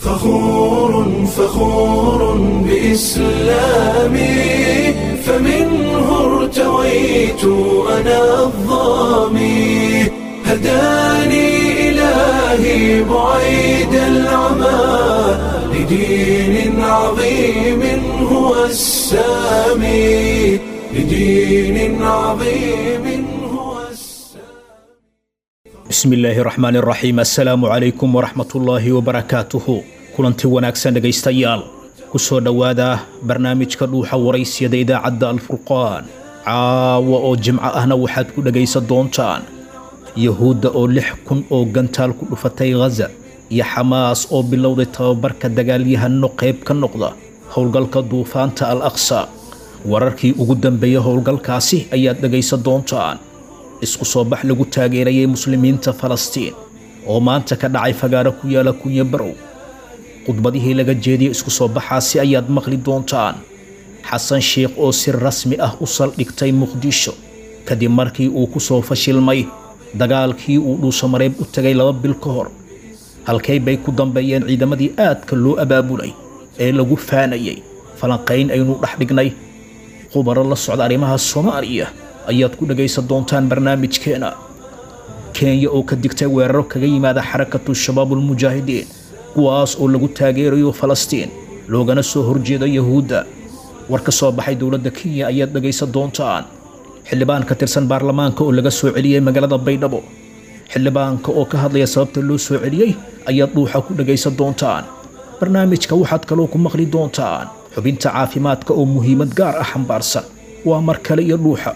فخور فخور بإسلامي فمنه ارتويت أنا الظامي هداني إلهي بعيد العمى لدين عظيم هو السامي لدين عظيم هو السامي bismi illaahi raxmaan raxiim assalaamu calaykum waraxmatullaahi wabarakaatuhu kulanti wanaagsan dhegaystayaal ku soo dhowaada barnaamijka dhuuxa waraysiyada idaacadda alfurqaan caawa oo jimco ahna waxaad ku dhegaysan doontaan yahuudda oo lix kun oo gantaal ku dhufatay ghaza iyo xamaas oo bilowday tababarka dagaalyahano qayb ka noqda howlgalka duufaanta al aqsa wararkii ugu dambeeyey howlgalkaasi ayaad dhegaysan doontaan isku soo bax lagu taageerayay muslimiinta falastiin oo maanta ka dhacay fagaaro ku yaala kunyo barow khudbadihii laga jeediyey isku soo baxaasi ayaad maqli doontaan xasan sheikh oo si rasmi ah u saldhigtay muqdisho kadib markii uu ku soo fashilmay dagaalkii uu dhuusamareeb u tegay laba bil ka hor halkay bay ku dambeeyeen ciidamadii aadka loo abaabulay ee lagu faanayay falanqayn aynu dhex dhignay khubaro la socda arrimaha soomaaliya ayaad ku dhegaysan doontaan barnaamijkeena kenya oo ka digtay weeraro kaga yimaada xarakatu shabaabulmujaahidiin kuwaas oo lagu taageerayo falastiin loogana soo horjeedo yahuudda war ka soo baxay dowladda kenya ayaad dhegaysan doontaan xildhibaan ka tirsan baarlamaanka oo laga soo celiyey magaalada baydhabo xildhibaanka oo ka hadlaya sababta loo soo celiyey ayaad dhuuxa ku dhegaysan doontaan barnaamijka waxaad kaloo ku maqli doontaan xubinta caafimaadka oo muhiimad gaar ah xambaarsan waa mar kale iyo dhuuxa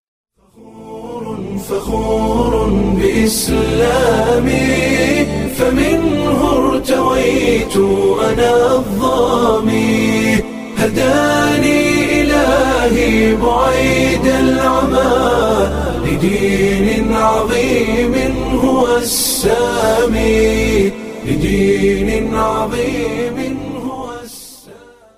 فخور بإسلامي فمنه ارتويت أنا الظامي هداني إلهي بعيد العمى لدين عظيم هو السامي لدين عظيم هو السامي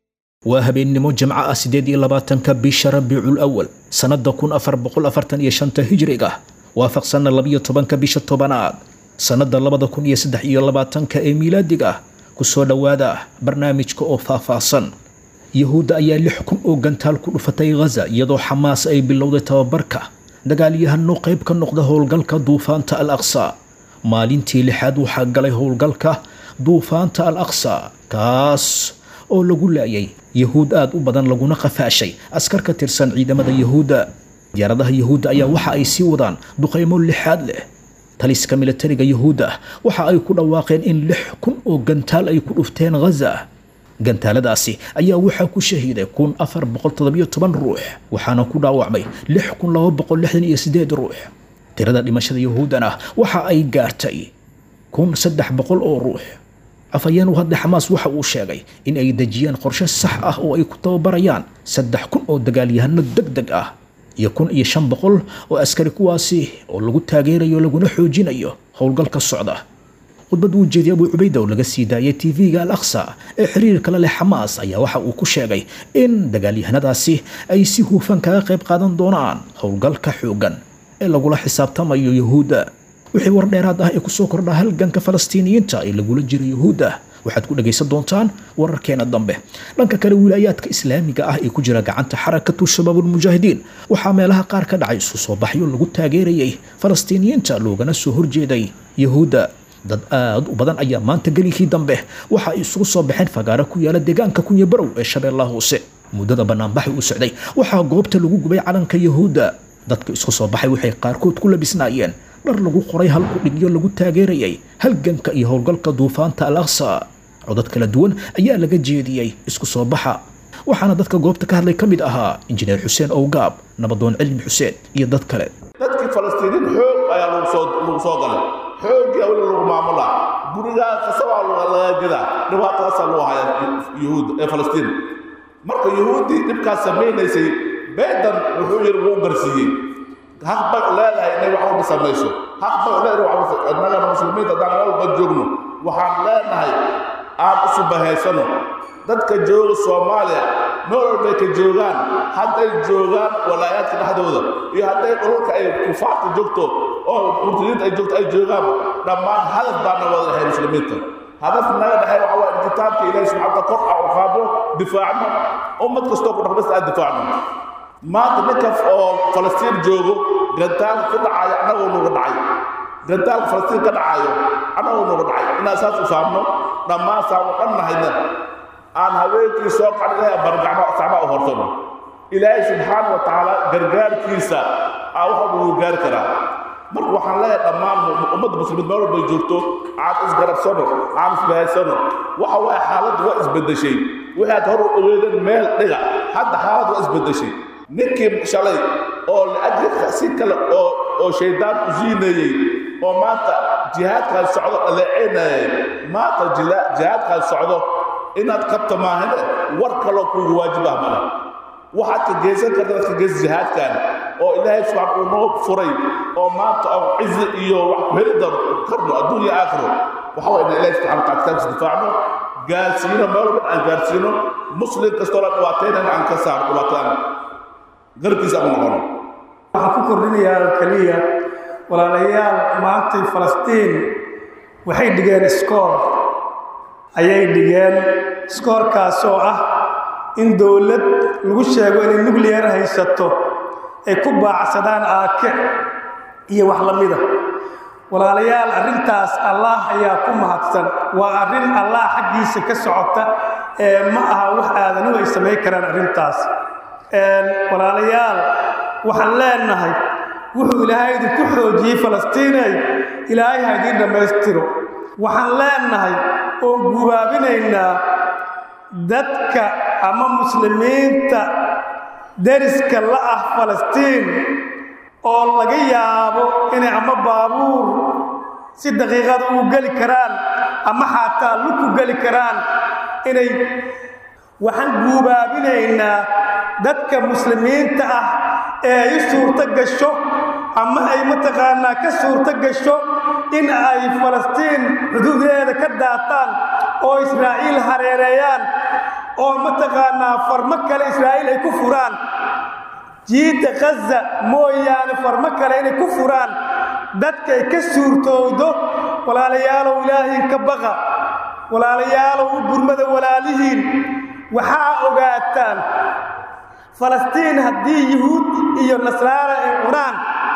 waa habeennimo jamco ah siddeed iyo labaatanka bisha rabiicul awal sannadda kun afar boqol afartan iyo shanta hijriga waafaqsanna labiyo tobanka bisha tobanaad sannadda labada kun iyo saddex iyo labaatanka ee miilaadiga ku soo dhowaada barnaamijka oo faahfaahsan yahuudda ayaa lix kun oo gantaal ku dhufatay ghaza iyadoo xamaas ay bilowday tababarka dagaalyahano qayb ka noqda howlgalka duufaanta al aqsa maalintii lixaad waxaa galay howlgalka duufaanta al aqsa kaas oo lagu laayay yahuud aad u badan laguna qafaashay askar ka tirsan ciidamada yahuudda diyaaradaha yahuudda ayaa waxa ay sii wadaan duqaymo lixaad leh taliska militariga yahuudda waxa ay ku dhawaaqeen in lix kun oo gantaal ay ku dhufteen ghaza gantaaladaasi ayaa waxaa ku shahiiday kun afar boqol toddobiyo toban ruux waxaana ku dhaawacmay lix kun laba boqol lixdan iyo sideed ruux tirada dhimashada yahuuddana waxa ay gaartay kun saddex boqol oo ruux afhayeen u hadlay xamaas waxa uu sheegay in ay dejiyeen qorshe sax ah oo ay ku tababarayaan saddex kun oo dagaalyahano deg deg ah iyo kun iyo shan boqol oo askari kuwaasi oo lagu taageerayo laguna xoojinayo howlgalka socda khudbad uu jeediyay abuu cubayda oo laga sii daayay tv-ga al aqsa ee xiriirka la leh xamaas ayaa waxa uu ku sheegay in dagaalyahanadaasi ay si hufan kaga qayb qaadan doonaan howlgalka xooggan ee lagula xisaabtamayo yahuudda wixii war dheeraad ah ee kusoo kordha halganka falastiiniyiinta ee lagula jira yahuudda waxaad ku dhagaysan doontaan wararkeena dambe dhanka kale wilaayaadka islaamiga ah ee ku jira gacanta xarakatu shabaabulmujaahidiin waxaa meelaha qaar ka dhacay isu soo baxyo lagu taageerayay falastiiniyiinta loogana soo horjeeday yahuudda dad aad u badan ayaa maanta gelikii dambe waxa ay isugu soo baxeen fagaaro ku yaala deegaanka kunya barow ee shabeellaha hoose muddada banaanbaxi u socday waxaa goobta lagu gubay calanka yahuudda dadka isku soo baxay waxay qaarkood ku labisnaayeen dhar lagu qoray hal kudhigyo lagu taageerayay halganka iyo howlgalka duufaanta al aqsa codad kala duwan ayaa laga jeediyey isku soo baxa waxaana dadka goobta ka hadlay ka mid ahaa injineer xuseen owgaab nabadoon cilmi xuseen iyo dad kale dadkii falastiiniin xoog ayaa lagu soo lagu soo galay xoogii weli lagu maamulaa gurigaa kasabaa laga gadaa dhibaatadaasaa loo haya yuhuud ee falastiin marka yuhuuddii dhibkaas samaynaysay beedan wuxuu yidhi wuu garsiiyey haq bay leedahay inay wax walba samayso haq bay leedahay wax walba annagana muslimiinta haddaan meel walba joogno waxaan leenahay aan isu bahaysano dadka jooga soomaaliya meel walbay ka joogaan hadday joogaan walaayaadka dhexdooda iyo hadday dhulka ay kufaarta joogto oo murtadiinta ay joogto ay joogaan dhammaan hadaf baana wada lahay muslimiinta hadaf naga dhexay waxa waa in kitaabka ilaahi subxaana kor ah u qaado difaacno ummad kastoo ku dhaqmasta aan difaacno maanta ninka oo falastiin joogo gantaalka ku dhacaya annagoo nuga dhacay gantaalka falastiin ka dhacayo annagoo nuga dhacay inaan saas u fahamno dhammaan saamo dhan nahayna aan haweenkii soo qacan ilaahay bargacmo sacmaa u horsano ilaahay subxaana wa tacaala gargaarkiisa aa waxa ugu gaari karaa marka waxaan leeyahay dhammaan ummadda muslimiin meel walbay joogto aan isgarabsano aan isbahaysano waxa waaye xaaladdu waa isbeddeshay wixii aad hor u ogeedeen meel dhiga hadda xaaladdu waa isbeddeshay ninkii shalay oo liajli si kale oo oo shaydaan u siinayey oo maanta jihaadkaas socdo dhaleeceynayay maanta jihaadkaas socdo inaad qabta maahane war kaloo kuugu waajib ah male waxaad ka geysan karta dadka geys jihaadkan oo ilaahay subxaan uu noo furay oo maanta oo cizi iyo wax ku heli doono karno adduunya aakhiro waxa waa inaan ilaahay subxana wataala kitaabkiisa difaacno gaarsiino meel walban aan gaarsiino muslim kastoo la dhibaataynana aan ka saaro dhibaataan garabkiisa aan noqono waxaan ku kordhinayaa keliya walaalayaal maantay falastiin waxay dhigeen iskoor ayay dhigeen iskoorkaas oo ah in dowlad lagu sheego inay nuclear haysato ay ku baacsadaan aake iyo wax la mida walaalayaal arrintaas allah ayaa ku mahadsan waa arrin allah xaggiisa ka socota ee ma aha wax aadanuhu ay samayn karaan arrintaas walaalayaal waxaan leenahay wuxuu ilaahay idinku xoojiyey falastiinay ilaahay ha idiin dhammaystiro waxaan leenahay oon gubaabinaynaa dadka ama muslimiinta deriska la ah falastiin oo laga yaabo inay ama baabuur si daqiiqada ugu geli karaan ama xataa luku geli karaan inay waxaan guubaabinaynaa dadka muslimiinta ah ee ay suurto gasho ama ay mataqaanaa ka suurto gasho in ay falastiin xuduudeeda ka daataan oo israa'iil hareereeyaan oo mataqaanaa farmo kale israa'iil ay ku furaan jiidda khaza mooyaane farmo kale inay ku furaan dadkay ka suurtowdo walaalayaalow ilaahiin ka baqa walaalayaalow u gurmada walaalihiin waxaa ogaataan falastiin haddii yuhuud iyo nasraara ay cunaan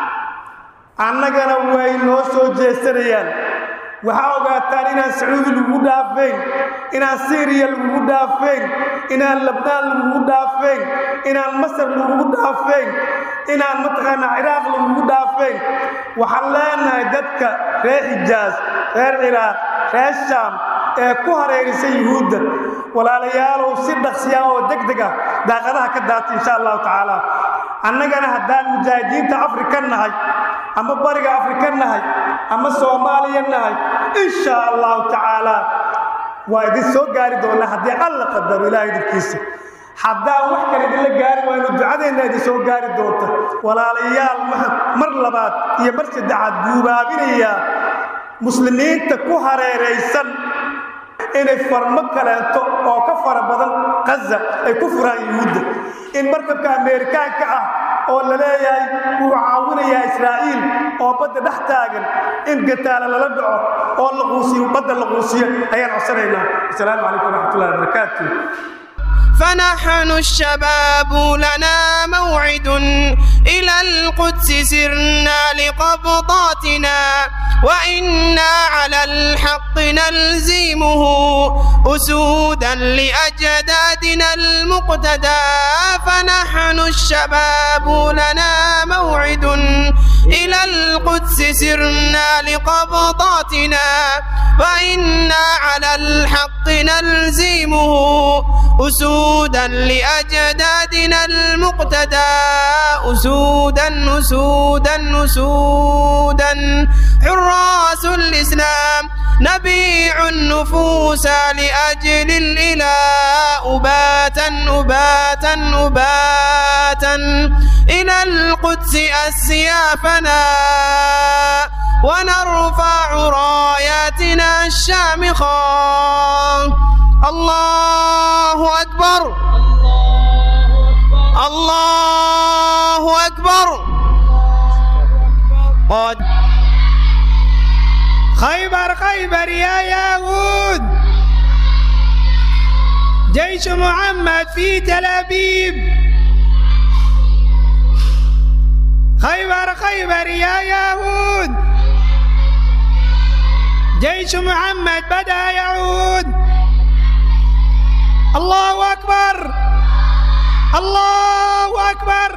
annagana way noo soo jeesanayaan waxaa ogaataan inaan sacuudi lagugu dhaafayn inaan siiriya lagugu dhaafayn inaan labnaan lagugu dhaafayn inaan masar lagugu dhaafayn inaan mataqaanaa ciraaq lagugu dhaafayn waxaan leenahay dadka reer xijaas reer ciraaq reer shaam ee ku hareerisa yuhuudda walaalayaalow si dhaqsiya oo deg deg ah daaqadaha ka daata insha allahu tacaala annagana haddaan mujaahidiinta afrika nahay ama bariga afrika nahay ama soomaaliya nahay insha allahu tacaala waa idin soo gaari doonaa haddii alla qadaro ilaah idinkiisa haddaan wax kale idinla gaari waynu ducadeenna idin soo gaari doonta walaalayaal waxaan mar labaad iyo mar saddexaad guubaabinayaa muslimiinta ku hareeraysan inay farmo kaleento oo ka fara badan khaza ay ku furaan yuhuudda in markabka ameerikaanka ah oo la leeyahay wuu caawinayaa israa'iil oo badda dhex taagan in gataala lala dhaco oo la quusiyo badda la quusiyo ayaan codsanaynaa asalaamu calaykum waraxmatullahi wabarakaatu فنحن الشباب لنا موعد إلى القدس سرنا لقبضاتنا وإنا على الحق نلزمه أسودا لأجدادنا المقتدى فنحن الشباب لنا موعد إلى القدس سرنا لقبضاتنا وإنا على الحق نلزمه أسودا لأجدادنا المقتدى أسودا أسودا أسودا حراس الإسلام نبيع النفوس لأجل الإله أباتا أباتا أباتا إلى القدس أسيافنا ونرفع راياتنا الشامخة الله أكبر الله أكبر قد خيبر خيبر يا يهود جيش محمد في تل أبيب خيبر خيبر يا يهود جيش محمد بدأ يعود الله أكبر الله أكبر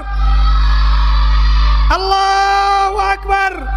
الله أكبر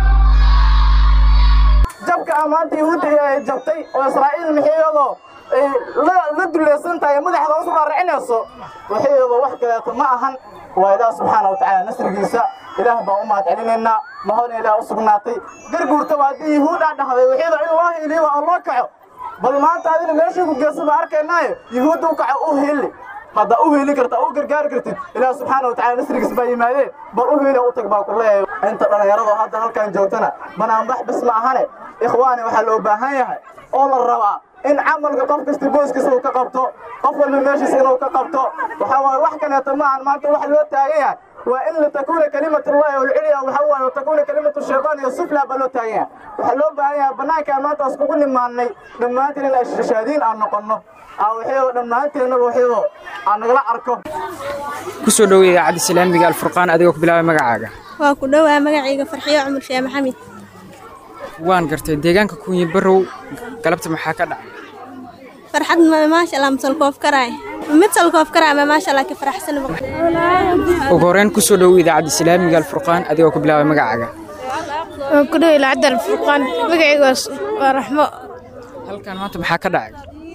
jabka ammaanta yahuudda ay jabtay oo israa'iil maxiyadoo la dulaysan tahay madaxda hoos uga racinayso waxiyadoo wax kaleeto ma ahan waa ilaah subxaana wa tacaala nasrigiisa ilaah baan u mahad celinaynaa mahadna ilaah u sugnaatay garguurtaba haddii yahuud aa dhahday waxiyadoo in loo hiiliyo waa oo loo kaco bal maanta adina meeshii ku geesa baa arkaynaayo yahuudda u kaco u hiili haddaa u hiilin karta u gargaari kartid ilaah subxaana wa tacaala nasrigiis baa yimaadeen bal u hiila u tag baa ku leeyahay inta dhallinyarado hadda halkan joogtana banaanbax bis ma ahane ikhwaani waxaa loo baahan yahay oo la rabaa in camalka qof kasta booskiisa uu ka qabto qof walba meeshiisa inuu ka qabto waxaa waaye wax kaleeto maahan maanta waxa loo taagan yahay waa in litakuuna kalimatullahi walculya waxaa waaye watakuuna kalimatu shaytaan iyo sufla baa loo taagan yahay waxaa loo baahan yahay bannaankaan maanta iskugu nimaannay dhammaantiin in ashashaadiin aan noqonno aa waxyadoo dhammaanteennaba waxyadoo aan nagala arko ku soo dhoweey idaacadda islaamiga alfurqaan adigoo ku bilaabay magacaaga waa ku dhowaa magacayga farxiyo cumar sheeh maxamed waan gartay deegaanka kunyi barow galabta maxaa ka dhacay farxad ma maasha allah masalkoof karaay mid salkoof karaay ma maasha allah ka faraxsan ugu horreyn ku soo dhoweey idaacadda islaamiga alfurqaan adigoo ku bilaabay magacaaga waan ku dhoweey idaacadda alfurqaan magacayga waa raxmo halkan maanta maxaa ka dhacay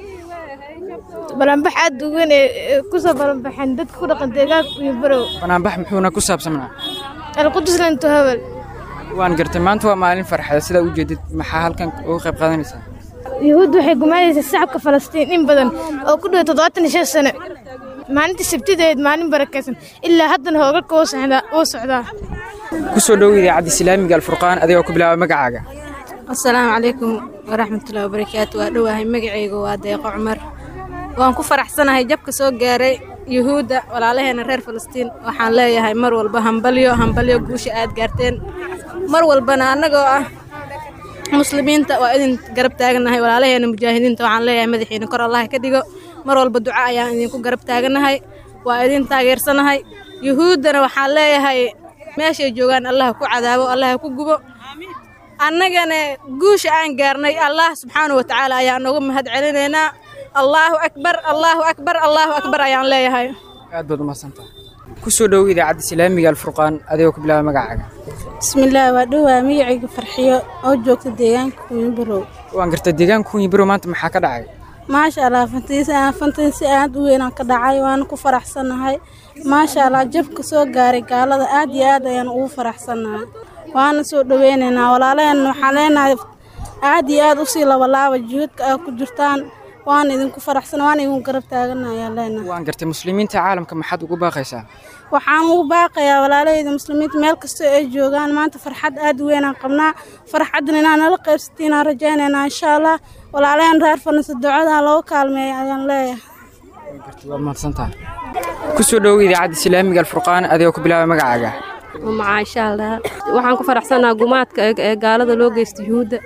balanbax aad u weyn ee ku soo balanbaxeen dadka ku dhaqan deegaanka kunyi barow banaanbax muxuuna ku saabsanaa alqudus lanto habel waan gartay maanta waa maalin farxada sidaa u jeedid maxaa halkan uga qayb qaadanaysaa yahuudda waxay gumaanaysaa shacabka falastiin in badan oo ku dhow toddobaatan iyo shan sano maalintii sabtideed maalin barakaysan ilaa haddana hoogalka wuu socdaa ku soo dhoweey idaacadda islaamiga alfurqaan adigoo ku bilaabay magacaaga asalaamu calaykum waraxmatullahi wabarakaatu waa dhowahay magacayga waa deeqo cumar waan ku faraxsanahay jabka soo gaaray yuhuudda walaalaheena reer falastiin waxaan leeyahay mar walba hambalyo hambalyo guusha aad gaarteen mar walbana annagoo ah muslimiinta waa idin garab taagannahay walaalaheena mujaahidiinta waxaan leeyahay madaxiina kor allaha ka dhigo mar walba duco ayaan idinku garab taagannahay waa idin taageersanahay yuhuuddana waxaan leeyahay meeshay joogaan allaha ku cadaabo allaha ku gubo annagana guusha aan gaarnay allah subxaanahu watacaala ayaan nooga mahad celinaynaa allaahu akbar allaahu akbar allaahu akbar ayaan leeyahay aad baad umahadsantaha ku soo dhoweey idaacadda islaamiga alfurqaan adigoo ku bilaabay magacaaga bismillaah waa dhowaa magacayga farxiyo oo joogta deegaanka kunyibarow waan gartay deegaanka kunyi barow maanta maxaa ka dhacay maasha allah fantansi aad u weynaan ka dhacay waana ku faraxsannahay maasha allah jabka soo gaaray gaalada aad iyo aad ayaan ugu faraxsannahay waana soo dhoweynaynaa walaalaheenna waxaan leenahay aad iyo aad usii labalaaba juhudka aad ku jirtaan waan idinku faraxsan waan idinku garab taaganayaan leenahay waan gartay muslimiinta caalamka maxaad ugu baaqaysaa waxaan ugu baaqayaa walaalahayda muslimiinta meel kastoo ay joogaan maanta farxad aad u weynaan qabnaa farxaddan inaan nala qaybsatiin aan rajaynaynaa insha allah walaalaheen reer farnisa ducada looga kaalmeeya ayaan leeyahay waad mahadsantaha ku soo dhoweey idaacadda islaamiga alfurqaan adigoo ku bilaabay magacaaga macaasha allah waxaan ku faraxsanaa gumaadka ee gaalada loo geysta yuhuudda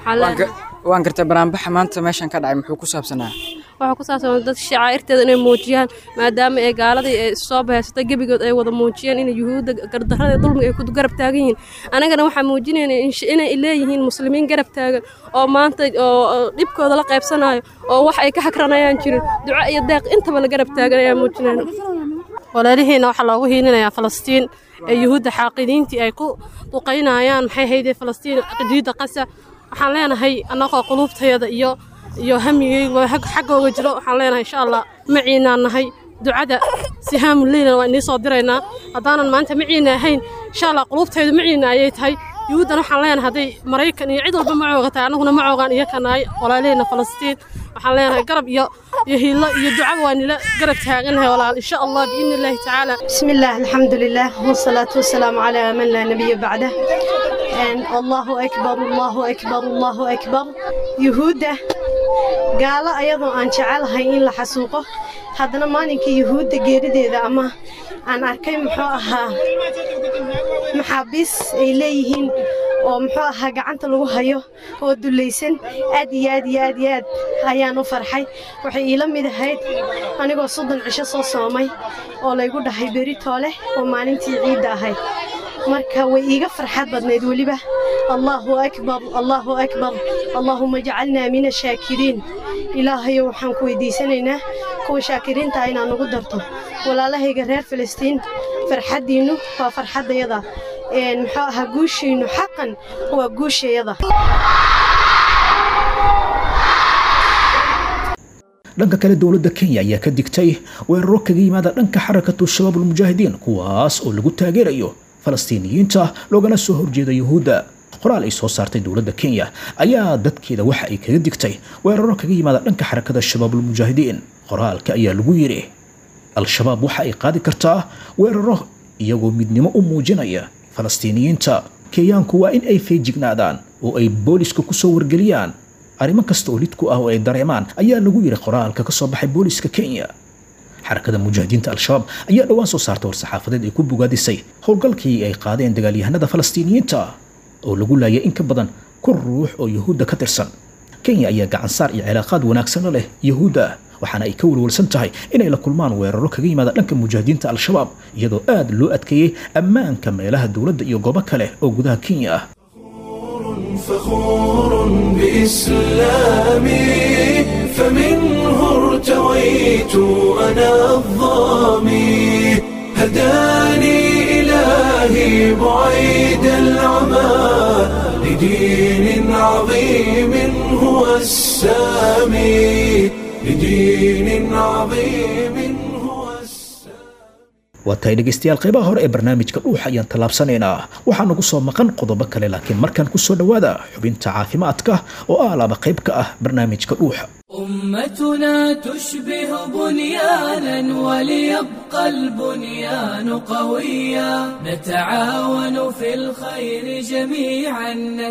waan gartay banaanbaxa maanta meeshan ka dhacay muxuu ku saabsanaa waxaa ku saabsan dad shacaa'irteeda inay muujiyaan maadaama ay gaaladii ay soo bahaysatay gebigood ay wada muujiyeen in yuhuudda gardarrada dulmiga ay ku garab taagan yihiin anagana waxaa muujinayna inay leeyihiin muslimiin garab taagan oo maanta oo dhibkooda la qaybsanayo oo wax ay ka xakranayaan jirin duco iyo deeq intaba la garab taagan ayaa muujinayna walaalihiina waxaa loogu hiilinayaa falastiin ee yuhuudda xaaqidiintii ay ku duqaynayaan maxay haydee falastiin qadiida qasa waxaan leenahay annagoo quluubtayada iyo iyo hamigayga xaggooga jiro waxaan leenahay insha allah maciinaan nahay ducada sihaamu leylan waa inii soo diraynaa haddaanan maanta maciina ahayn insha allah quluubtaydu maciina ayay tahay yuhuuddan waxaan leenahay hadday maraykan iyo cid walba ma cooga tahay annaguna ma coogaan iyakanahay walaalihayna falastiin waxaan leenahay garab iyo iyo hiilo iyo ducaba waa nila garab taaganahay walaal insha allah biidni illaahi tacaala بسم الله الحمد لله والصلاة والسلام على من لا نبي بعده And الله أكبر الله أكبر الله أكبر يهودة قال أيضا أن جعلها إن لحسوقه هذا ما نك يهودة جريدة إذا أما أنا أركي محاها محابس إليهن oo muxuu ahaa gacanta lagu hayo oo dulaysan aad iyo aad iyo aad iyo aad ayaan u farxay waxay iila mid ahayd anigoo soddon cisho soo soomay oo laygu dhahay beritoole oo maalintii ciidda ahayd marka way iiga farxad badnayd weliba allaahu akbar allaahu akbar allaahuma jacalnaa min ashaakiriin ilaahayo waxaan ku weydiisanaynaa kuwa shaakiriinta inaad nagu darto walaalahayga reer filistiin farxaddiinnu waa farxaddayada muxuu ahaa guushiinnu xaqan waa guushayada dhanka kale dowladda kenya ayaa ka digtay weeraro kaga yimaada dhanka xarakatu shabaabulmujaahidiin kuwaas oo lagu taageerayo falastiiniyiinta loogana soo horjeeda yuhuudda qoraal ay soo saartay dowladda kenya ayaa dadkeeda waxa ay kaga digtay weeraro kaga yimaada dhanka xarakada shabaabulmujaahidiin qoraalka ayaa lagu yidhi al-shabaab waxa ay qaadi kartaa weeraro iyagoo midnimo u muujinaya falastiiniyiinta kenyaanku waa in ay feejignaadaan oo ay booliska ku soo wargeliyaan arrimo kasta oo lidku ah oo ay dareemaan ayaa lagu yidhi qoraalka ka soo baxay booliska kenya xarakada mujaahidiinta al-shabaab ayaa dhowaan soo saartay war-saxaafadeed ay ku bogaadisay howlgalkii ay qaadeen dagaalyahanada falastiiniyiinta oo lagu laayay in ka badan kun ruux oo yuhuudda ka tirsan kenya ayaa gacansaar iyo cilaaqaad wanaagsanna leh yuhuudda waxaana ay ka walwalsan tahay inay la kulmaan weeraro kaga yimaada dhanka mujaahidiinta al-shabaab iyadoo aad loo adkeeyey ammaanka meelaha dowladda iyo goobo kale oo gudaha kenya ah فخور بإسلامي فمنه ارتويت أنا الظامي هداني إلهي بعيد العمى لدين عظيم هو السامي لدين عظيم waa tahay dhegaystayaal qaybaha hore ee barnaamijka dhuuxa ayaan tallaabsanaynaa waxaa nagu soo maqan qodobo kale laakiin markaan ku soo dhowaada xubinta caafimaadka oo ah laaba qayb ka ah barnaamijka dhuuxa أمتنا تشبه بنيانا وليبقى البنيان قويا نتعاون في الخير جميعا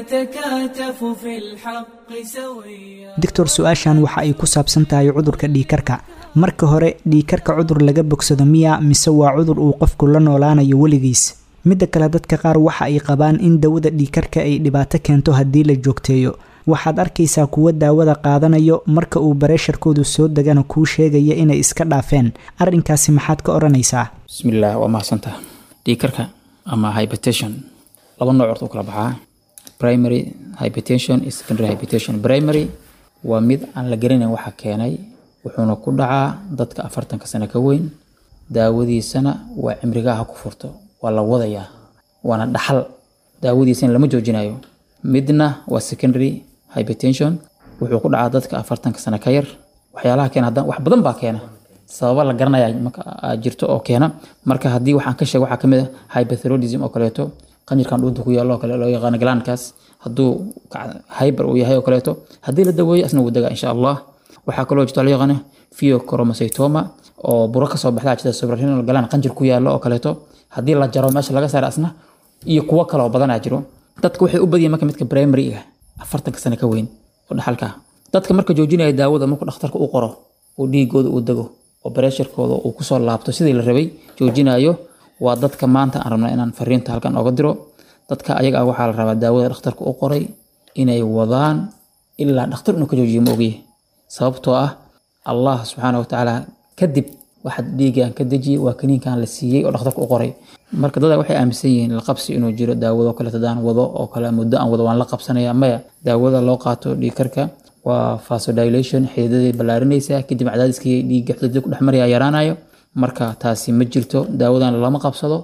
نتكاتف في الحق سويا doctor su-aashan waxa ay ku saabsan tahay cudurka dhiikarka marka hore dhiikarka cudur laga bogsado miya mise waa cudur uu qofku la noolaanayo weligiis midda kale dadka qaar waxa ay qabaan in dawada dhiikarka ay dhibaato keento haddii la joogteeyo waxaad arkaysaa kuwa daawada qaadanayo marka uu bareesharkoodu soo degana kuu sheegaya inay iska dhaafeen arrinkaasi maxaad ka odhanaysaa bismillaah waa mahadsantaha dhiikarka ama hypertension laba nooc horta u kala baxaa primary hypertension iyo secondary hypertension primary waa mid aan la garanayn waxa keenay wuxuuna ku dhacaa dadka afartanka sano ka weyn daawadiisana waa cimrigaha ku furto waa la wadayaa waana dhaxal daawadiisana lama joojinayo midna waa secondary hypertension wuxuu ku dhacaa dadka afartanka sano ka yar waxyaalaha keena haddana wax badan baa keena sababa la garanaya marka aa jirto oo keena marka haddii waxaan ka sheeg waxaa kamid ah hyperthyroidism oo kaleeto qanjirkan dhuunta ku yaalo oo kale loo yaqaano galaankaas hadduu hyper uu yahay oo kaleeto haddii la daweeyo asna wuu degaa insha allah waxaa kaloo jirto loo yaqaano pheochromocytoma oo buro kasoo baxda jirta suprarenal galaan qanjir ku yaalo oo kaleeto haddii la jaro meesha laga saaro asna iyo kuwo kale oo badanaa jiro dadka waxay u badiyeen marka midka primary-ga afartanka sano ka weyn oo dhaxalka dadka marka joojinaya daawada markuu dhakhtarka u qoro oo dhiigooda uu dego oo bareesharkooda uu kusoo laabto sidii la rabay joojinayo waa dadka maanta aan rabnaa inaan fariinta halkan oga diro dadka ayaga ah waxaa la rabaa daawada dhakhtarka u qoray inay wadaan ilaa dhakhtar inuu ka joojiyo ma ogyahay sababtoo ah allah subxaana watacaala kadib waxaad dhiigaan ka dejiyey waa kaniinkan la siiyey oo dhakhtarka u qoray marka dada waxay aaminsan yihiin la qabsi inuu jiro daawado kale hadaan wado oo kale muddo aan wado waan la qabsanaya maya daawada loo qaato dhiigkarka waa vasodilation xididaday ballaarinaysaa kadib cadaadiskii dhiigga xididada ku dhex maraya yaraanayo marka taasi ma jirto daawadan lama qabsado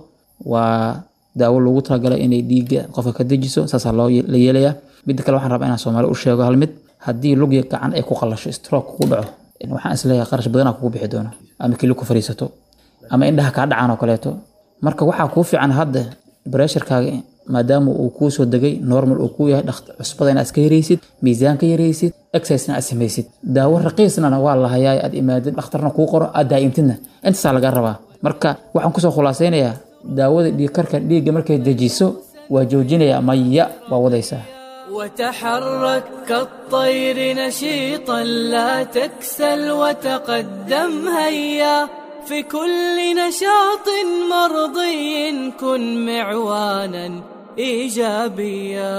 waa daawo loogu talagalay inay dhiigga qofka ka dejiso saasaa loo la yeelayaa midda kale waxaan rabaa inaan soomaali u sheego hal mid haddii lugya gacan ay ku qallasho stroke kugu dhaco waxaan isleeyahay qarash badanaa kugu bixi doono ama kili ku fariisato ama indhaha kaa dhacaan oo kaleeto marka waxaa kuu fiican hadda bareesharkaaga maadaama uu kuu soo degay normal uu kuu yahay cusbada inaad iska yaraysid miisaan ka yaraysid exercisena aad samaysid daawo raqiisnana waa la hayaa aad imaadid dhakhtarna kuu qoro aad daa'imtidna intaasaa laga rabaa marka waxaan kusoo khulaasaynayaa daawada dhiigkarka dhiigga markay dejiso waa joojinaya maya waa wadaysaa وتحرك كالطير نشيطا لا تكسل وتقدم هيا في كل نشاط مرضي كن معوانا إيجابيا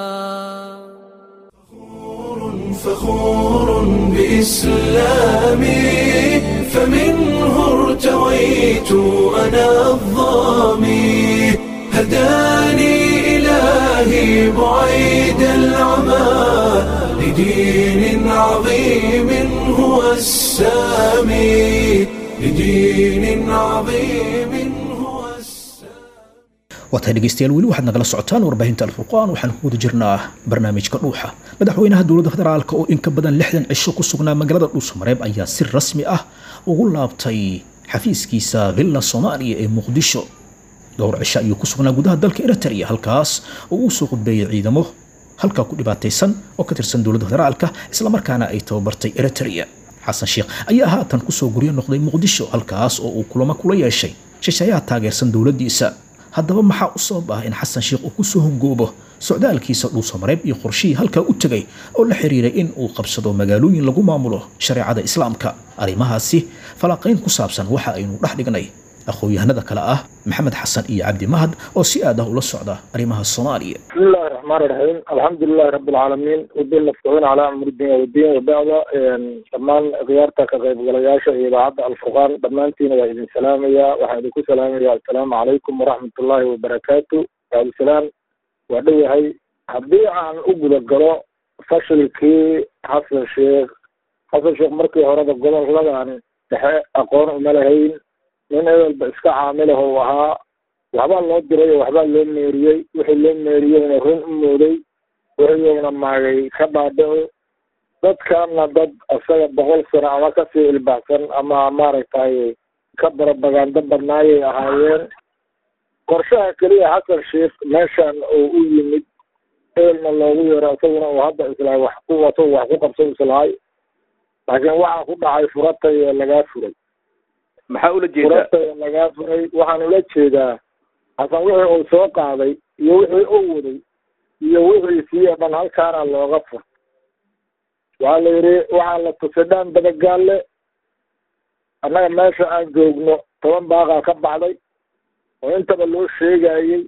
فخور بإسلامي فمنه ارتويت أنا الظامي هداني إلهي بعيد العمى لدين عظيم هو السامي لدين عظيم waatahay dhegeystayaal weli waxaad nagala socotaan warbaahinta alfurqaan waxaan ku wada jirnaa barnaamijka dhuuxa madaxweynaha dowladda federaalka oo in ka badan lixdan cisho ku sugnaa magaalada dhuusamareeb ayaa si rasmi ah ugu laabtay xafiiskiisa villa soomaaliya ee muqdisho dhowr cisho ayuu ku sugnaa gudaha dalka eritrea halkaas oo uu soo qudbeeyey ciidamo halkaa ku dhibaataysan oo ka tirsan dowladda federaalka islamarkaana ay tababartay eritrea xasan sheekh ayaa haatan kusoo guryo noqday muqdisho halkaas oo uu kulamo kula yeeshay shisheeyaha taageersan dowladdiisa haddaba maxaa u sabab ah in xasan sheekh uu kusoo hongoobo socdaalkiisa dhuusamareeb iyo qorshihii halkaa u tegay oo la xiriiray in uu qabsado magaalooyin lagu maamulo shareecada islaamka arrimahaasi falanqayn ku saabsan waxa aynu dhex dhignay aqoon-yahanada kale ah maxamed xasan iyo cabdi mahad oo si aad ah ula socda arrimaha soomaaliya بسم الله الرحمن الرحيم الحمد لله رب العالمين ودين نفتحون على أمر الدين والدين وبعد دمان غيارتا كغيب غلياشة إذاعة الفرقان دمانتين وإذن سلامية وحيدكو سلامية السلام عليكم ورحمة الله وبركاته وعلى السلام ودوي هاي حبي عن أقول القراء فشل كي حسن الشيخ حسن الشيخ مركي هرد القمر لغا عن أقون ملهين من أول بإسكا عامله وها waxbaa loo diray oo waxbaa loo meeriyey wixii loo meeriyeyna run u mooday wixiina maagay ka dhaadhici dadkana dad isaga boqol sano ama kasii ilbaxsan ama maaragtay ka barabagando badnaayay ahaayeen qorshaha keliya xasan sheekh meeshan oo u yimid eelna loogu yeero isaguna uu hadda islahay wax ku wato wax ku qabso islahay laakiin waxaa ku dhacay furatay ee lagaa furay maxaa ula jeedaa furatay ee lagaa furay waxaan ula jeedaa hasan wixii uu soo qaaday iyo wixii uu waday iyo wixiisii oo dhan halkaana looga fur waxaa la yidhi waxaa la tusidhaan dabagaalle annaga meesha aan joogno toban baaqaa ka baxday oo intaba loo sheegayey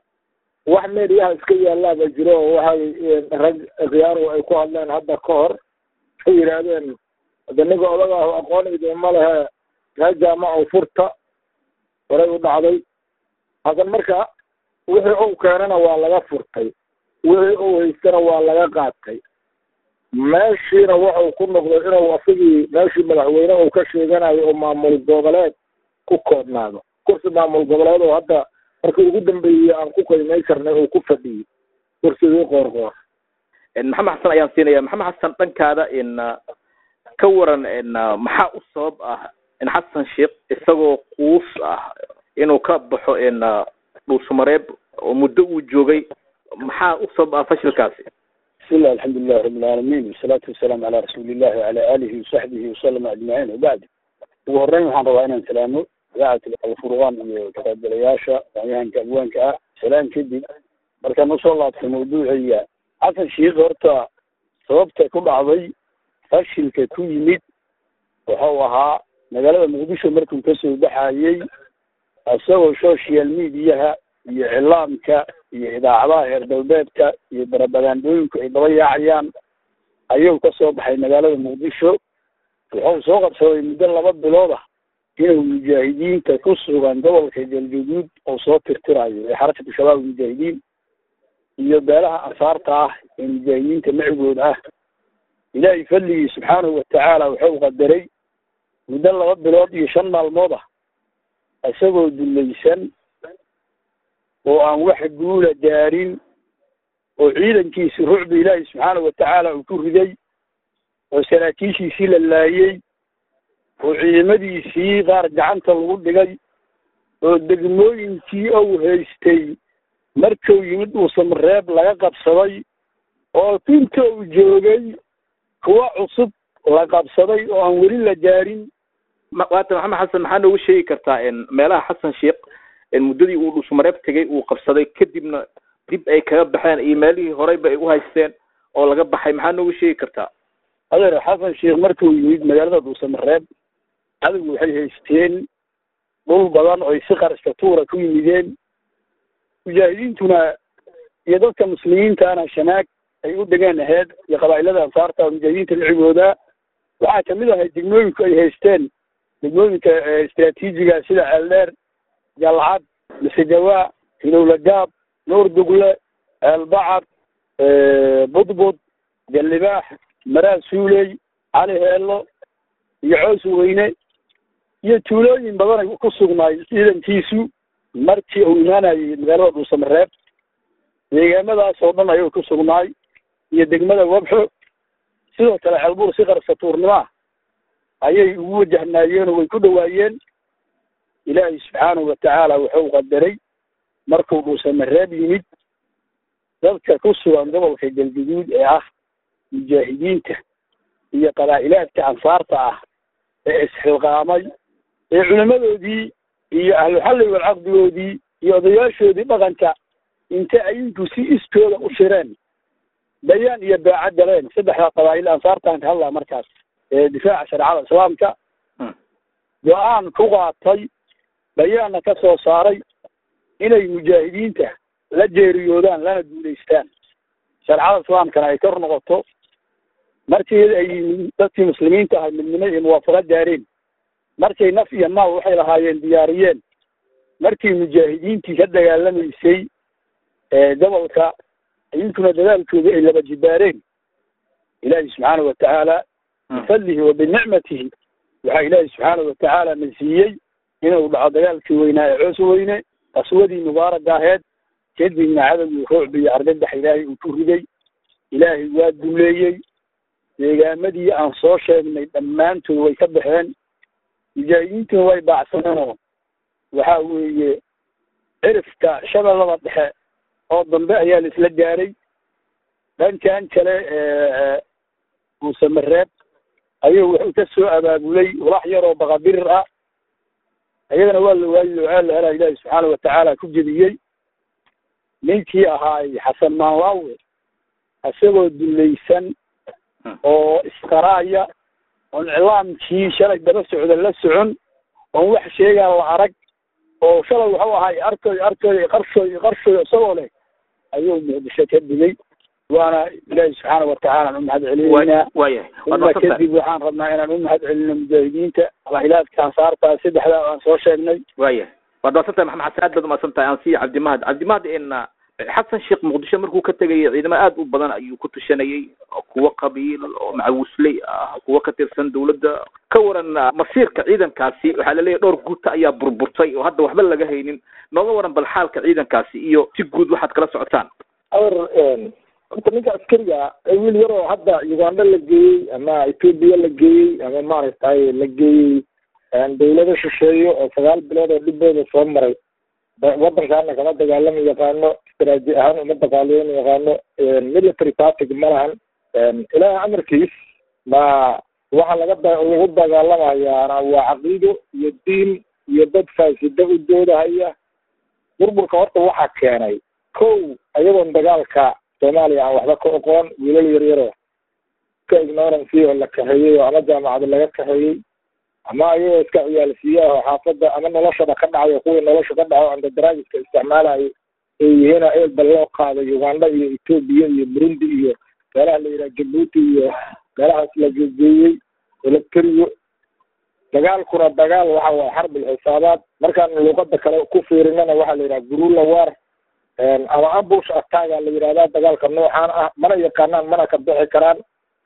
wax meediyaha iska yaalaaba jiro oo waxay rag khiyaaru ay ku hadleen hadda ka hor ay yidhaahdeen hade ninka odagaahu aqoon idinma lehe kaa jaamaco furta horay u dhacday hadan marka wixii uu keenana waa laga furtay wixii uu haystana waa laga qaatay meeshiina wuxuu ku noqday inuu asigii meeshii madaxweyne uu ka sheeganayo oo maamul goboleed ku koobnaado kursi maamul goboleed oo hadda markii ugu dambeeyey aan ku qiimay karnay uu ku fadhiyey kursigii qoorqoor maxamed xasan ayaan siinaya maxamed xasan dhankaada in ka waran in maxaa u sabab ah in xasan sheekh isagoo quus ah inuu ka baxo in dhuusamareeb oo muddo uu joogay maxaa u sabab ah fashilkaasi بسم الله الحمد لله رب العالمين والصلاة والسلام على رسول الله وعلى آله وصحبه وسلم أجمعين وبعد ugu horreyn waxaan rabaa inaan salaamo idaacata alfurqaan iyo kaqaybgalayaasha wacyahanka abwaanka ah salaam kadib markaan usoo laabtay mawduuciya xasan sheikh horta sababta ku dhacday fashilka ku yimid wuxuu ahaa magaalada muqdisho markuu kasoo baxayey isagoo social mediaha iyo iclaamka iyo idaacadaha reer galbeedka iyo barabagaandooyinku ay daba yaacayaan ayuu kasoo baxay magaalada muqdisho wuxuu soo qabsaday muddo laba bilood ah inuu mujaahidiinta ku sugan gobolka galgaduud oo soo tirtirayo ee xarakatu shabaab mujaahidiin iyo beelaha ansaarta ah ee mujaahidiinta macigooda ah ilaahay fadligii subxaanahu watacaala wuxuu qadaray muddo laba bilood iyo shan maalmood ah isagoo dulaysan oo aan wax guula gaarin oo ciidankiisi rucba ilaahi subxaanahu watacaala uu ku riday oo saraakiishiisii la laayey oo ciidamadiisii qaar gacanta lagu dhigay oo degmooyinkii ou haystay markuu yimid dhuusamareeb laga qabsaday oo inta uu joogay kuwa cusub la qabsaday oo aan weli la gaarin waata maxamed xasan maxaa noogu sheegi kartaa in meelaha xasan sheekh in muddadii uu dhuusamareeb tegay uu qabsaday kadibna dib ay kaga baxeen iyo meelihii horeyba ay u haysteen oo laga baxay maxaa noogu sheegi kartaa adeer xasan sheekh markuu yimid magaalada dhuusamareeb cadowgu waxay haysteen dhul badan oy si qarashka tuura ku yimideen mujaahidiintuna iyo dadka muslimiintana shanaag ay u degeen aheyd iyo qabaa'ilada ansaarta oo mujaahidiinta lacigooda waxaa kamid ahay degmooyinku ay haysteen degmooyinka istraatiijiga sida ceeldheer jalcad misegawaa hilowlagaab nuur dugle ceelbacad budbud jallibaax maraa suuley cali heello iyo coos weyne iyo tuulooyin badan ay ku sugnaay ciidankiisu markii uu imaanayay magaalada dhuusamareeb deegaamadaas oo dhan ayuu ku sugnaay iyo degmada wabxo sidoo kale ceelbuur si qarsatuurnimo ah ayay ugu wajahnaayeen oo way ku dhawaayeen ilaahay subxaanahu watacaala wuxuu qadaray markuu dhuusamareeb yimid dadka ku sugan gobolka galguduud ee ah mujaahidiinta iyo qabaa'ilaadka ansaarta ah ee isxilqaamay ee culimadoodii iyo ahluxalli walcaqdigoodii iyo odayaashoodii dhaqanka inta ayinku si iskooda u shireen bayaan iyo baaca galeen saddexda qabaa'il ansaartaan ka hadlaa markaas ee difaaca shareecada islaamka go-aan ku qaatay bayaanna ka soo saaray inay mujaahidiinta la jeeriyoodaan lana guulaystaan shareecada islaamkana ay kor noqoto markii ay dadkii muslimiinta ahay midnimo iyo muwaafaqo gaareen markay naf iyo maal waxay lahaayeen diyaariyeen markii mujaahidiintii ka dagaalamaysay gobolka idinkuna dadaalkooda ay laba jibaareen ilaahi subxaanahu watacaala bifadlihi wa binicmatihi waxaa ilaahi subxaanahu watacaala na siiyey inuu dhaco dagaalkii weynaa ee coos weyne qaswadii mubaaraka aheed kadibna cadowgii ruucbi iyo argagax ilaahay uu ku riday ilaahay waa duleeyey deegaamadii aan soo sheegnay dhammaantood way ka baxeen mujaahidiintuna way baacsaneenoo waxa weeye cirifka shabeellada dhexe oo dambe ayaa la isla gaaray dhankan kale muusamareeb ayuu wuxuu ka soo abaabulay walax yaroo baqabirir ah ayagana waa la waayi locaa la helaa ilaahi subxaana watacaala ku jediyey ninkii ahaay xasan maanlaawe isagoo dulaysan oo isqaraaya oon iclaamkii shalay daba socda la socon oon wax sheegaa la arag oo shalay wuxuu ahaay arkoy arkoy qarshooy qarshoy isagoo leh ayuu muqdisho ka digay waana ilaahi subxaana watacaala aan u mahad celinaynaa waayahay uma kadib waxaan rabnaa inaan u mahad celino mujaahidiinta qabilaadka ansaarta saddexdaa aan soo sheegnay waayahay waad maadsantahay maxamed xasan aad baad umaadsantahay aan siiya cabdimahad cabdimahad in xasan sheekh muqdisho markuu ka tegayay ciidamo aad u badan ayuu ku tushanayay kuwo qabiil oo macawisley ah kuwo ka tirsan dawladda ka waran masiirka ciidankaasi waxaa laleeyahay dhowr guuta ayaa burburtay oo hadda waxba laga haynin nooga waran bal xaalka ciidankaasi iyo si guud waxaad kala socotaan awar horta ninka askariga wiil yaroo hadda uganda la geeyey ama ethoopia la geeyey ama maaragtay la geeyey dawlado shisheeyo oo sagaal bilood oo dhibooda soo maray waddankaana kama dagaalama yaqaano istaraati ahaan uma dagaalayo yaqaano military partig ma lahan ilaahay amarkiis ma waxa laga lagu dagaalamayaana waa caqiido iyo diin iyo dad faasida u doodahaya burburka horta waxaa keenay kow ayagoon dagaalka soomaaliya aan waxba ka oqoon wiilal yaryaro ka ignorancy oo la kaxeeyey oo ama jaamacada laga kaxeeyey ama ayagoo iska ciyaalsiiyaah oo xaafadda ama noloshaba ka dhacayo kuwii nolosha ka dhaco andadaragiska isticmaalayo ay yihiin eelba loo qaaday uganda iyo etoobiya iyo burundi iyo meelaha la yidhaha jabuuti iyo meelahaas la gegeeyey electrio dagaalkuna dagaal waxa waye xarbil xisaabaad markaan luuqada kale ku fiirinana waxaa la yidhaha gurula war ama ambush attacka la yidhahdaa dagaalka noocaan ah mana yaqaanaan mana ka bixi karaan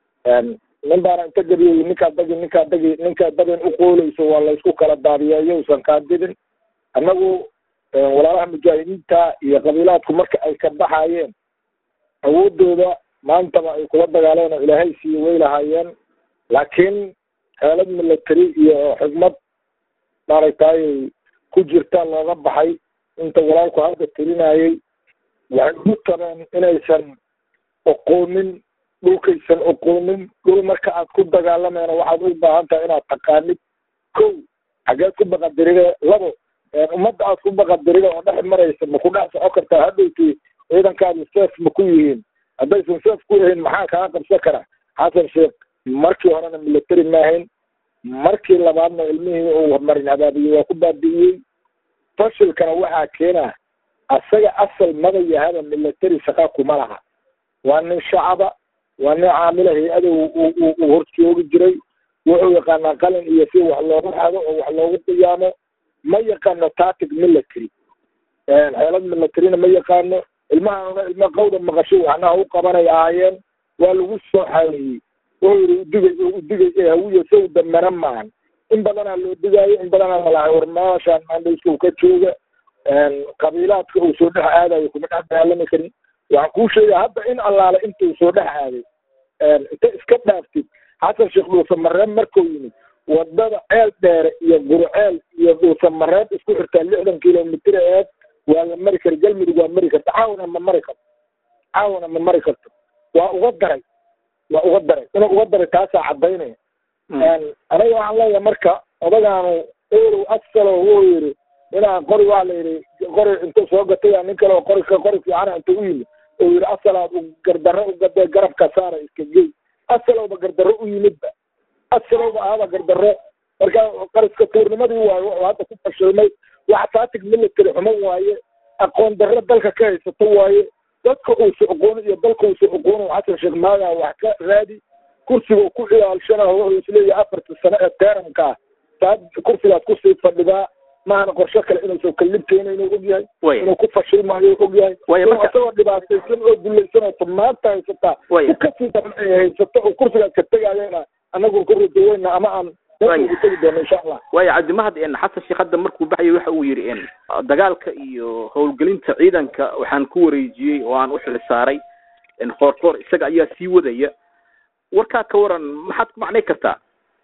nin baana inta gabiyey ninkaa dagi ninkaa dagi ninkaa dagan u qooleyso waa laysku kala daadiyeeyo usan kaadidin annagu walaalaha mujaahidiinta iyo qabiilaadku marka ay ka baxayeen awoodooda maantaba ay kula dagaaleen oo ilaahay siiyo way lahaayeen laakiin xeelad military iyo xigmad maaragtay ku jirta looga baxay inta walaalku halka tirinayay waxay ugu tabeen inaysan oqoonin dhulkaysan oqoonin dhul marka aad ku dagaalamayna waxaad u baahan tahay inaad taqaanid kow xageed ku baqadiride labo ummadda aad ku baqadirida oo dhex maraysa ma ku dhex soco kartaa hadhowti ciidankaadu seef ma ku yihiin haddaysan seef ku yihiin maxaa kaa qabsan kara xasan sheekh markii horena military maahayn markii labaadna ilmihii uu marin habaabiye waa ku baabi'iyey fashilkana waxaa keena asaga asal maba yahaba military shaqa kuma laha waa nin shacaba waa nin caamila hay-ada uu hor joogi jiray wuxuu yaqaanaa qalin iyo si wax loogu xado oo wax loogu qiyaamo ma yaqaano tactic military xeelad militaryna ma yaqaano ilmahaana ilma qawda maqasho waxnaha u qabanay ahaayeen waa lagu soo xareeyey wuxuu yidhi udigay udigay ee hawiya sow dambana maahan in badanaa loo digaayo in badanaa lalahay war meeshaan maandhayska ka jooga qabiilaadka uu soo dhex aadayo kuma dhex dagaalami karin waxaan kuu sheegaya hadda in allaale intuu soo dhex aaday inta iska dhaaftid xasan sheekh dhuusamareeb markuu yimid wadada ceel dheere iyo gurceel iyo dhuusamareeb isku xirtaa lixdan kilomitr eed waa la mari kara galmudug waa mari karta caawana ma mari karto caawana ma mari karto waa uga daray waa uga daray inuu uga daray taasaa cadaynaya aniga waxaan leeyahay marka odagaanu elow asalo wuu yidhi inaan qori waa la yidhi qori intuu soo gatay nin kale oo qori qori fiicana intuu u yimid oo yidhi asalaad gardarro u gadee garabka saara iska gey asalowba gardarro u yimidba asalowba ahaba gardarro marka qariska tuurnimadii waayo wuxuu hadda ku fashilmay wax tactic military xumo waaye aqoon darro dalka ka haysato waaye dadka uusa oqooni iyo dalka uusa oqooni xasan sheekh maagaa wax ka raadi kursiga ku ciyaalshana wuxuu isleeyahay afarta sano ee teeranka ah saad kursigaas kusii fadhidaa maahana qorshe kale inuusan kalibkeena inuu og yahay inuu ku fashilmaayo og yahay isagoo dhibaataysan oo dulaysan oo maanta haysataa u kasii daran ay haysato oo kursigaas ka tegayana anagu ku rajaweyna ama aan tegi doono insha allah waayo cabdimahad xasan sheekh hadda markuu baxayay waxa uu yidhi dagaalka iyo howlgelinta ciidanka waxaan ku wareejiyey oo aan u xil saaray qoorqoor isaga ayaa sii wadaya warkaa ka waran maxaad ku macnay kartaa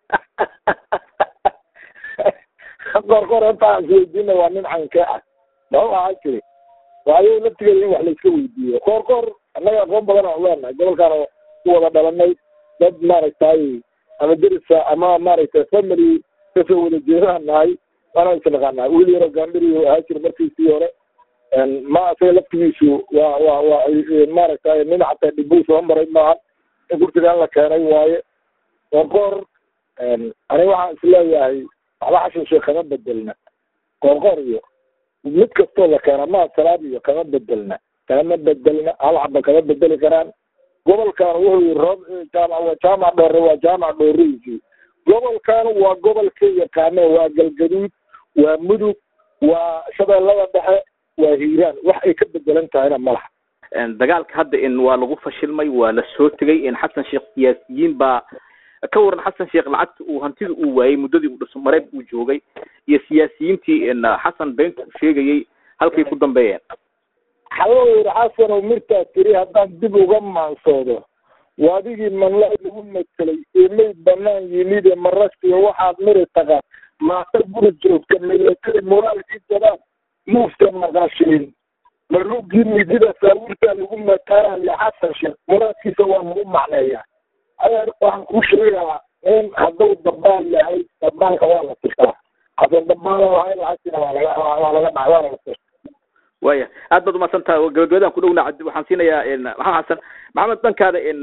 qoorqoor intaan isweydiina waa nin cankee ah maxuu ahaa jiri waayo laftigeeda in wax layska weydiiyo qoorqoor annaga aqoon badan aan leenahay gobolkaan ku wada dhalanay dad maaragtay ama derisa ama maaragtay family kasoo wada jeedaan nahay waana isnaqaanaa wiil yaro gaandhiri ahaa jira markiisii hore ma isaga laftigiisu waa waa waa maaragtay nin xataa dhibuu soo maray maaha in kursigaan la keenay waaye qoorqoor aniga waxaan isleeyahay waxba xashan sheekh kama bedelna qoorqoor iyo mid kastoo la keena maa salaad iyo kama bedelna kama bedelna hal xaba kama bedeli karaan gobolkan wuxuu yii roob jaamac waa jaamac dhoore waa jaamac dhooreysi gobolkan waa gobolka yaqaane waa galgaduud waa mudug waa shabeellada dhexe waa hiiraan wax ay ka bedelan tahayna ma laha dagaalka hadda in waa lagu fashilmay waa la soo tegay in xasan sheekh siyaasiyiin baa ka waran xasan sheekh lacagta uu hantida uu waayey muddadii uu dhiso mareeb uu joogay iyo siyaasiyiintii xasan beenta uu sheegayey halkay ku dambeeyeen xawuu yidhi xasanow mirtaa tiri haddaan dib uga maansoodo waadigii manla lagu matelay ee mayd banaan yimid ee maragtiyo waxaad miri taqa maata guri joogta milatari moraalkii jabaan muufta maqashiin marugii midida saawirtaa lagu mataarayo xasan sheekh muraadkiisa waa lagu macneeyaa adeer waxaan kuu sheegaa in hadduu dabaan yahay dabaanka waa la tirtaa xasan dabaan lahay lacagtina waa laga waa laga dhac waa laga tirta waya aad baad umahadsan tahay gabagabadaan ku dhowna cabdi waxaan siinayaa maxamed xasan maxamed dhankaada in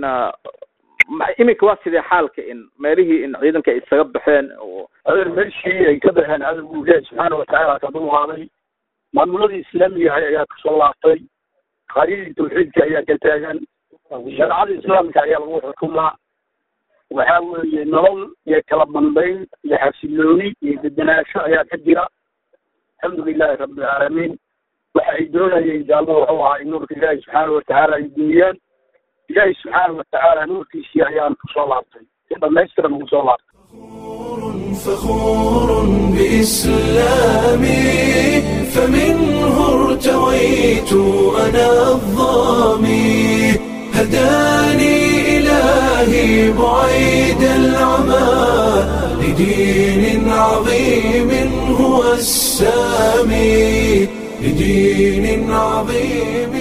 iminka waa sidee xaalka in meelihii in ciidanka ay isaga baxeen oo adeer meeshii ay ka baxeen cadowgu ilaahi subxaana watacaala ka dulqaaday maamuladii islaamiga ahay ayaa kasoo laabtay qaryadii tawxiidka ayaa ka taagan shareecada islaamka ayaa lagu xukumaa waxaa weeye nolol iyo kala dambayn iyo xasilooni iyo dedenaasho ayaa ka jira alxamdu lilahi rabbi alcaalamiin waxa ay doonayeen jaallo wuxuu ahaa in nuurka ilaahi subxaana watacaala ay duumiyaan ilaahi subxaana watacaala nuurkiisii ayaan kusoo laabtay si dhamaystiran ugu soo laabtay فخور بإسلامي فمنه ارتويت أنا الظامي هداني إلهي بعيد العمى لدين عظيم هو السامي لدين عظيم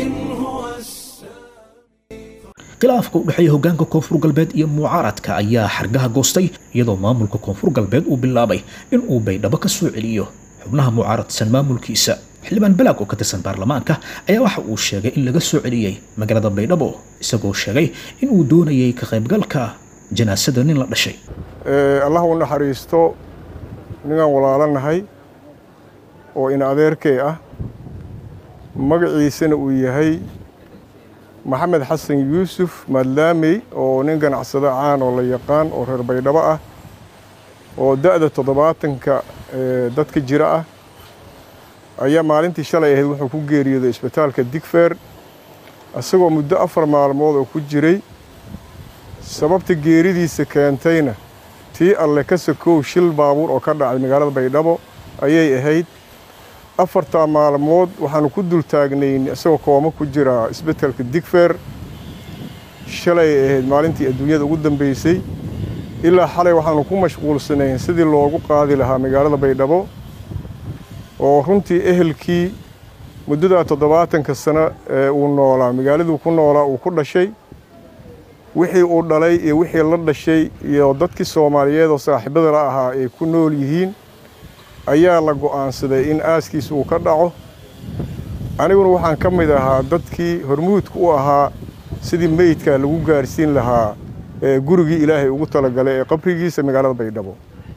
khilaafka u dhexeeya hoggaanka koonfur galbeed iyo mucaaradka ayaa xargaha goostay iyadoo maamulka koonfur galbeed uu bilaabay in uu baydhabo ka soo celiyo xubnaha mucaaradsan maamulkiisa xildhibaan balaag oo ka tirsan baarlamaanka ayaa waxa uu sheegay in laga soo celiyey magaalada baydhabo isagoo sheegay in uu doonayay ka qaybgalka janaasada nin la dhashay allah u naxariisto ninaan walaalanahay oo in adeerkee ah magaciisana uu yahay maxamed xasan yuusuf madlaamey oo nin ganacsado caan oo la yaqaan oo reer baydhabo ah oo da'da toddobaatanka dadka jira ah ayaa maalintii shalay ahayd wuxuu ku geeriyooday isbitaalka digfeer isagoo muddo afar maalmood oo ku jiray sababta geeridiisa keentayna tii alle ka sokow shil baabuur oo ka dhacay magaalada baydhabo ayay ahayd afartaa maalmood waxaanu ku dul taagnayn isagoo kooma ku jira isbitaalka digfeer shalay ahayd maalintii adduunyada ugu dambeysay ilaa xalay waxaanu ku mashquulsanayn sidii loogu qaadi lahaa magaalada baydhabo oo runtii ehelkii muddadaa toddobaatanka sano ee uu noolaa magaaladuu ku noolaa uu ku dhashay wixii uu dhalay iyo wixii la dhashay iyo dadkii soomaaliyeed oo saaxiibada la ahaa ay ku nool yihiin ayaa la go'aansaday in aaskiisa uu ka dhaco aniguna waxaan ka mid ahaa dadkii hormuudka u ahaa sidii meydkaa lagu gaarsiin lahaa gurigii ilaahay ugu talagalay ee qabrigiisa magaalada baydhabo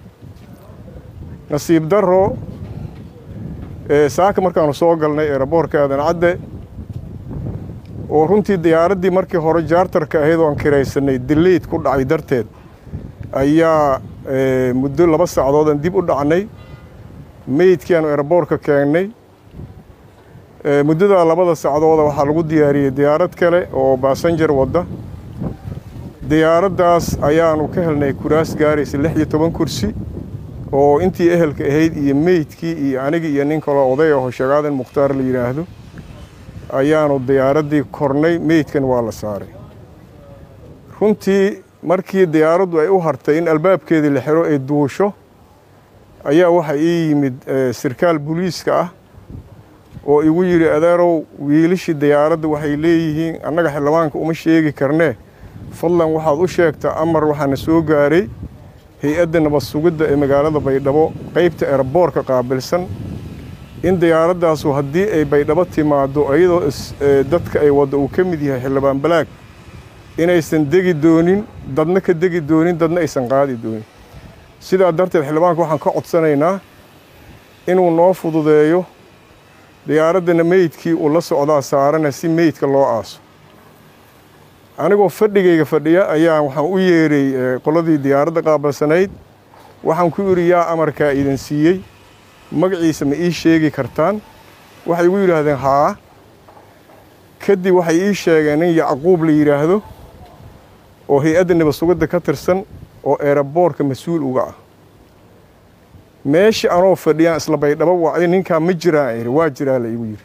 nasiib darro saaka markaanu soo galnay eeraboorka aadan cadde oo runtii diyaaraddii markii hore jaartarka ahayd oo aan kiraysanay dileyd ku dhacay darteed ayaa muddo laba saacadoodaan dib u dhacnay meydkii aanu eeraboorka keennay muddadaa labada sacdooda waxaa lagu diyaariyey diyaarad kale oo baasanjar wadda diyaaraddaas ayaanu ka helnay kuraas gaaraysa lix iyo toban kursi oo intii ehelka ahayd iyo meydkii iyo anigii iyo nin kaloo oday aho shagaadan mukhtaar la yidhaahdo ayaanu diyaaraddii kornay meydkan waa la saaray runtii markii diyaaraddu ay u hartay in albaabkeedii la xiro ay duusho ayaa waxaa ii yimid sirkaal booliiska ah oo igu yidhi adeerow wiilashii diyaaradda waxay leeyihiin annaga xildhibaanka uma sheegi karnee fadlan waxaad u sheegtaa amar waxaana soo gaaray hay-adda nabad sugidda ee magaalada baydhabo qaybta eraboorka qaabilsan in diyaaradaasu haddii ay baydhabo timaaddo iyadoo dadka ay wadda uu ka mid yahay xildhibaan balaag inaysan degi doonin dadna ka degi doonin dadna aysan qaadi doonin sidaa darteed xildhibaanka waxaan ka codsanaynaa inuu noo fududeeyo diyaaraddana meydkii uu la socdaa saarana si meydka loo aaso anigoo fadhigayga fadhiya ayaa waxaan u yeedhay qoladii diyaaradda qaabalsanayd waxaan ku idhi yaa amarkaa idin siiyey magaciisa ma ii sheegi kartaan waxay igu yidhaahdeen haa kadib waxay ii sheegeen in yacquub la yidhaahdo oo hay-adda nabad sugidda ka tirsan oo eeraboorka mas-uul uga ah meesha anoo fadhiyaan isla baydhabo wacday ninkaa ma jiraan ihi waa jiraa la igu yidhi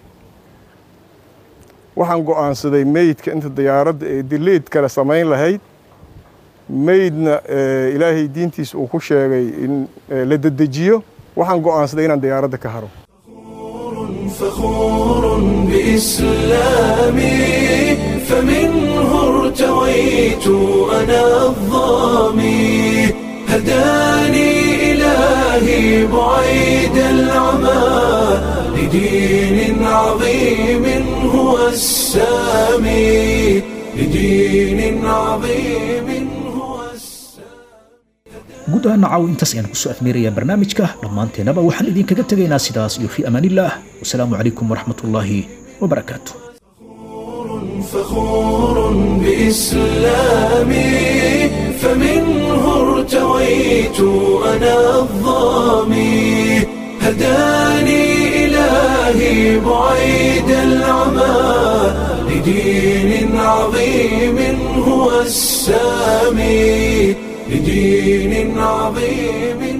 waxaan go'aansaday meydka inta diyaaradda ee dileyd kale samayn lahayd meydna ilaahay diintiisa uu ku sheegay in la dedejiyo waxaan go'aansaday inaan diyaaradda ka haro فخور بإسلامي فمنه ارتويت أنا الظامي هداني إلهي بعيد العمى لدين عظيم هو السامي لدين عظيم guud ahaan nacaw intaas ayaan kusoo afmeerayaa barnaamijka dhammaanteennaba waxaan idinkaga tegaynaa sidaas iyo fii amaanillaah wasalaamu calaykum waraxmatullaahi wabarakaatu فخور بإسلامي فمنه ارتويت أنا الظامي هداني إلهي بعيد العمى لدين عظيم هو السامي لدين عظيم